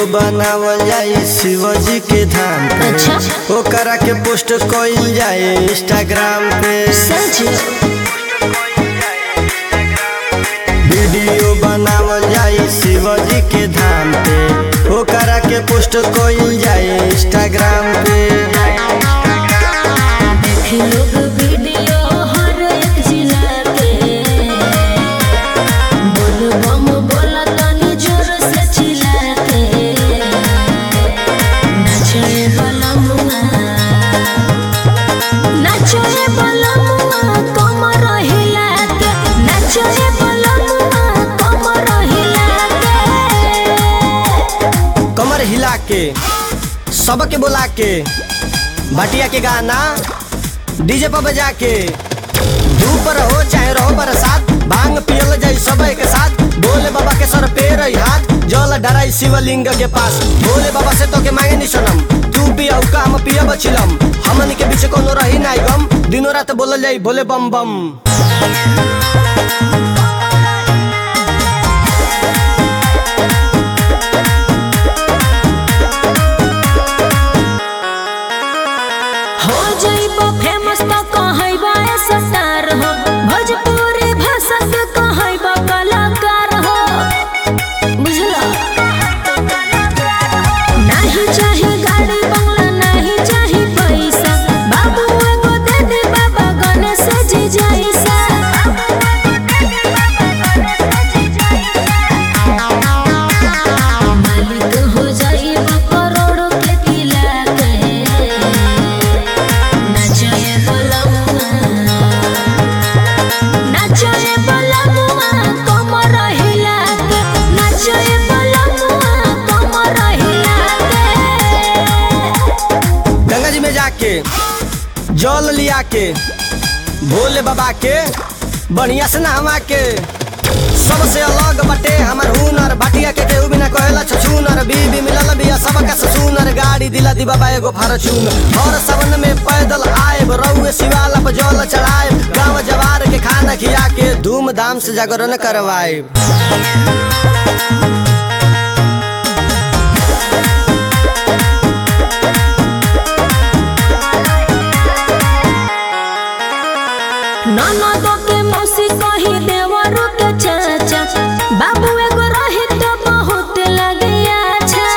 बनावल जाए शिवजी के धाम पे अच्छा। ओकरा के पोस्ट कइल जाए इंस्टाग्राम पे सच वीडियो बनावल जाए शिवजी के धाम पे ओकरा के पोस्ट कइल जाए इंस्टाग्राम पे देख लोग वीडियो हर एक जिला के बोल बम बोला तनी जोर से चिल्ला के नाचे वाला मुआ नाचे वाला मुआ कमर हिला के नाचे वाला मुआ कमर हिला के कमर हिला के सबके बुला के भटिया के गाना डीजे पर बजा के धूप रहो चाहे रहो बरसात भांग पियल जाई सब के साथ भोले बाबा के सर पे रही हाथ जल डराई शिवलिंग के पास भोले बाबा से तो के मांगे नी सनम तू पिया का हम पिया बचिलम हमनी के बीच कोनो रही नाई गम दिनों रात बोलल जाई भोले बम बम हो जइबो फेमस तो कहइबा स्टार हो भोजपुरी भाषा के कहइबा कलाकार हो बुझला नाही चाही गाड़ी बंगला नाही चाही पैसा बाबू एगो दे दे बाबा गणेश जी जैसा मालिक हो जाइबा करोड़ों के किला के नाचे बलमुआ नाचे बलमुआ कमर हिला के नाचे बलमुआ कमर हिला के गंगा जी में जाके जल लिया के भोले बाबा के बढ़िया से नहवा के सबसे अलग बटे हमर हुनर भाटिया के केहू बिना कहेला छछूनर बीबी मिलल बिया सबका ससुनर गाड़ी दिला दी बाबा एगो फारचून हर सवन में पैदल आएब रउए शिवाला पर जल चढ़ाएब गाँव जवार के खाना खिया के धूमधाम से जागरण करवाएब ननदो के मौसी कही देवरो के चाचा बाबू एगो रही तो बहुत लगे अच्छा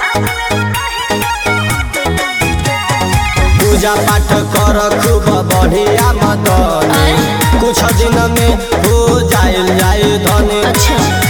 पूजा पाठ कर खूब बढ़िया मदन कुछ दिन में हो जाए जाए धनी अच्छा